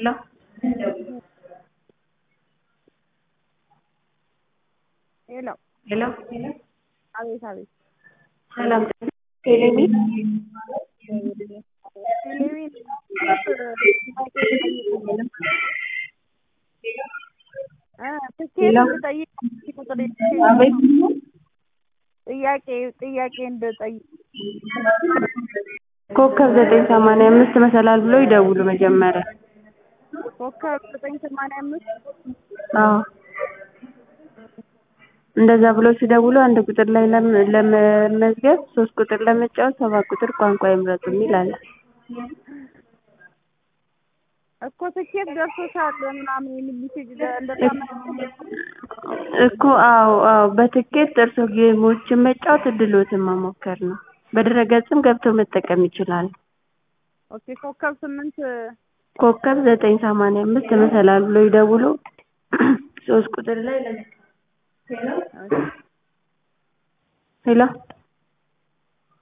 ሄሎ ሄሎ ሄሎ አቤት አቤት ሰላም ቴሌሚ ቴሌቪዥን ትኬት እንድጠይቅ ቁጥር አቤት ጥያቄ ጥያቄ እንድጠይቅ ኮከብ ዘጠኝ ሰማንያ አምስት መሰላል ብሎ ይደውሉ መጀመሪያ ኮከብ ዘጠኝ ሰማንያ አምስት አዎ እንደዛ ብሎ ሲደውሉ አንድ ቁጥር ላይ ለም- ለመመዝገብ ሶስት ቁጥር ለመጫወት ሰባት ቁጥር ቋንቋ ይምረጡ የሚል አለ እኮ ትኬት ደርሶሻል ምናምን የሚል ሜሴጅ እንደዛ እኮ አዎ አዎ በትኬት እርሶ ጌሞችን መጫወት እድሎትን መሞከር ነው በድረ-ገጽም ገብተው መጠቀም ይችላሉ ኦኬ ኮከብ ስምንት ኮከብ ዘጠኝ ሰማንያ አምስት መሰላል ብሎ ይደውሉ ሶስት ቁጥር ላይ ለም- ሄሎ